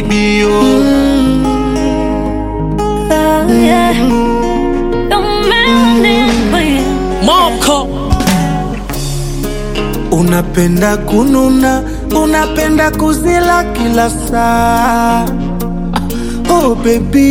baby oh. Oh, yeah. Don't mind when Moko Unapenda kununa, unapenda kuzila kila saa. Oh baby,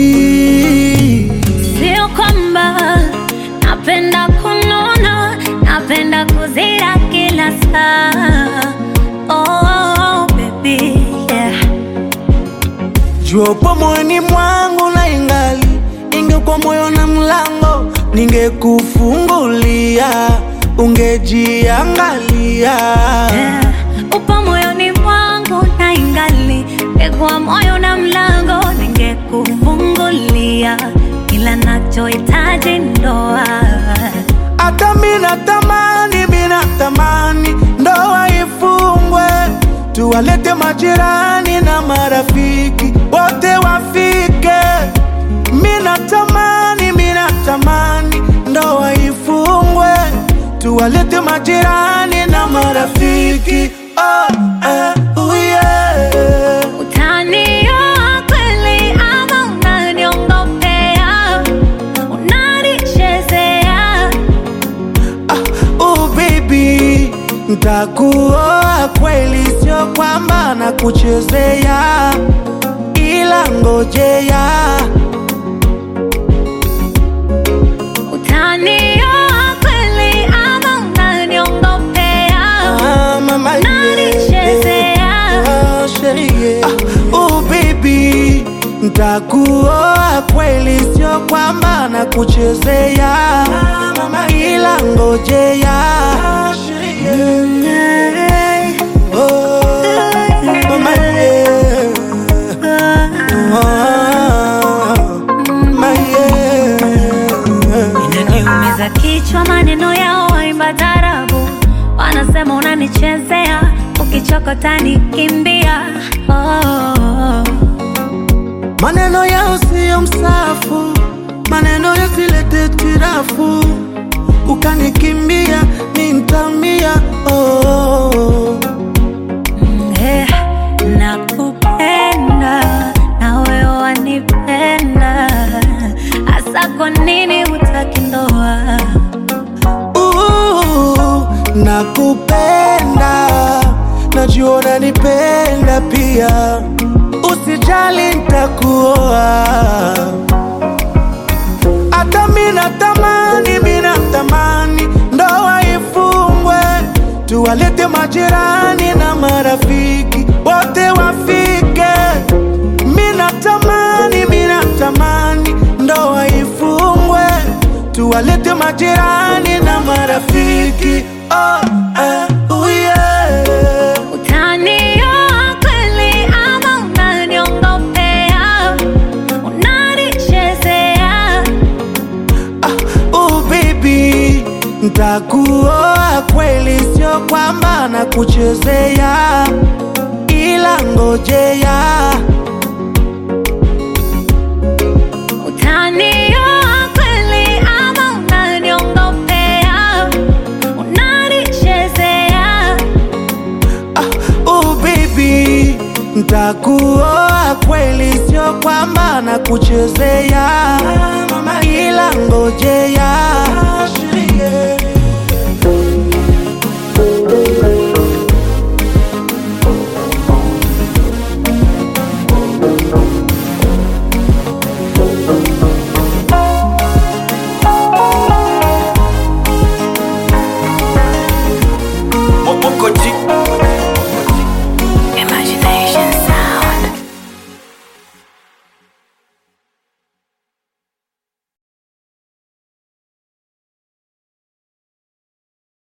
Sio kwamba napenda kunona, napenda kuzira kila saa. Oh, baby, yeah. jua upo moyoni mwangu na ingali ingekuwa moyo na mlango, ningekufungulia ungejiangalia. Yeah. Upo moyoni mwangu na ingali ngekuwa moyo na mlango ningekufungulia, ila nachohitaji ndoa. Hata mina tamani, mina tamani ndoa ifungwe, tuwalete majirani na marafiki wote wafike. Mina tamani, mina tamani ndoa ifungwe, tuwalete majirani na marafiki oh, eh, oh yeah. Utanioa kweli ama unaniongopea? Unanichezea? Oh baby, ntakuoa kweli, sio kwamba nakuchezea, ila ngojea. Utanioa kweli ama unaniongopea? Ah, mama, yeah. Unanichezea? Ah, sherie. Ah, oh baby, ntakuoa kweli, sio kwamba nakuchezea, ila ngojea. Hey. Oh, mama, yeah. Inaniumiza kichwa maneno yao waimba tarabu, wanasema unanichezea, ukichokota nikimbia. Oh, Maneno yao siyo msafu, maneno yasilete tirafu, ukanikimbia ni ntamia. Oh, eh, nakupenda na wewe wanipenda, hasa kwa nini hutaki ndoa? uh, nakupenda, najua unanipenda pia, usijali ntakuoa. Hata mina tamani, mina tamani ndoa ifungwe, tuwalete majirani na marafiki wote wafike. Mina tamani, mina tamani ndoa ifungwe, tuwalete majirani na marafiki oh, eh, oh yeah. Utanioa kweli ama unaniongopea? Unanichezea? Ah, oh baby, ntakuoa kweli, sio kwamba nakuchezea, ila ngojea. Utanioa kweli ama unaniongopea? Unanichezea? Ah, oh baby, ntakuoa kweli, sio kwamba nakuchezea, ila ngojea.